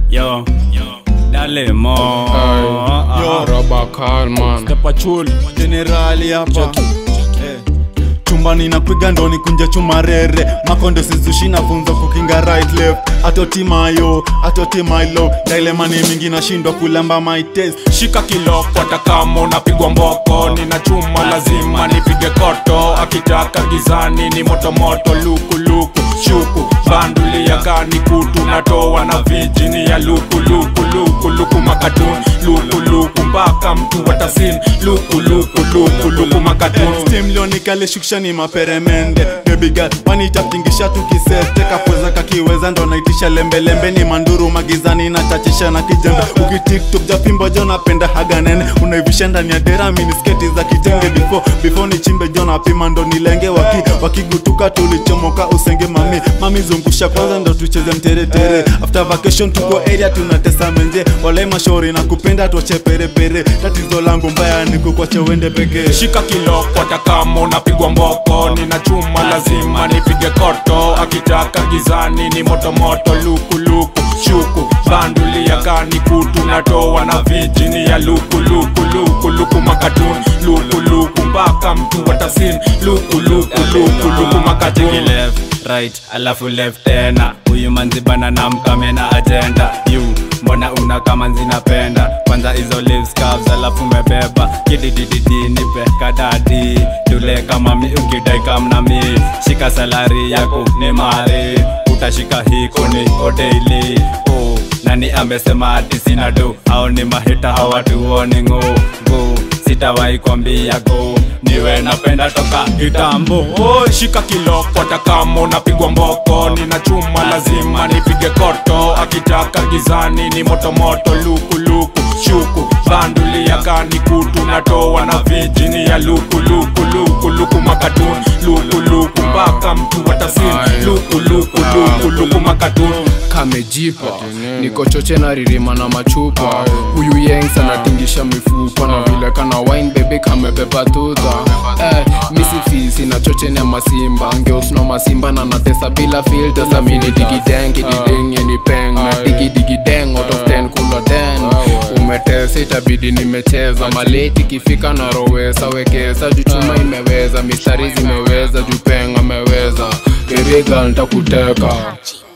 Yo, dale mo. Yo, Robakal man. Pachul generali hapa Eh. chumbani napiga ndoni kunja chumarere makondo sizushi nafunza kukinga right left atoti mayo atoti mailo dailemani mingi nashindwa kulamba my taste Shika kiloko hata kama unapigwa mboko, nina chuma lazima nipige koto. Akitaka gizani ni moto moto, luku luku shuku bandulia kani kutu natoa na vijini ya luku luku luku luku makatun luku luku mpaka mtu watasin luku luku luku luku makatun stimlionikale shukshani maperemende bebiga wanitatingisha tukisete kapweza kakiweza ndo naitisha lembelembe ni manduru magizani na chachisha na kijembe ukitiktok japimbo jo napenda haganene unaivisha ndani ya dera minisketi za kitenge before before ni chimbe jo napima ndo nilenge waki wakigutuka tulichomoka usenge mami mami zungusha kwanza ndo tucheze mteretere after vacation tuko area tunatesa menje walai mashauri na kupenda tuache perepere tatizo langu mbaya ni kukwacha uende pekee shika kiloko hata kama unapigwa mboko nina chuma lazima nipige koto akitaka gizani ni moto moto luku luku shuku bandulia kani kutu natoa na vijini ya luku luku luku luku makatun luku luku mpaka mtu watasin luku luku luku luku Cheki makatun left, right, alafu left tena. Huyu manzi bana na mkame na agenda. You, mbona una kama zinapenda? Kwanza hizo lips curves alafu umebeba. Kididididi nipe kadadi. Tule kama mi ukidai kama na mi. Shika salari yako ni mari. Utashika hiko ni hoteli. Oh, nani amesema ati sina do? Hao ni mahita hawatuoni ng'o. Go, sitawahi kwambia go. Niwe napenda toka kitambo. Oh, shika kiloko hata kama unapigwa mboko nina chuma lazima nipige koto akitaka gizani ni moto moto luku luku shuku bandulia kani kutu natoa na vijini ya luku luku luku luku makatun luku luku mpaka mtu watasin luku luku luku luku makatun kamejipa niko choche na ririma na machupa huyu yengs anatingisha mifupa na vile kana wine bebe kamebeba tuta eh, misifisi na choche na masimba ngeos na masimba na natesa bila filter samini digideng kidideng yeni peng na digidegideng out of 10 kula 10 umetesa itabidi nimecheza maleti kifika na rowesa wekesa juchuma imeweza mistari zimeweza jupeng ameweza iriga ntakuteka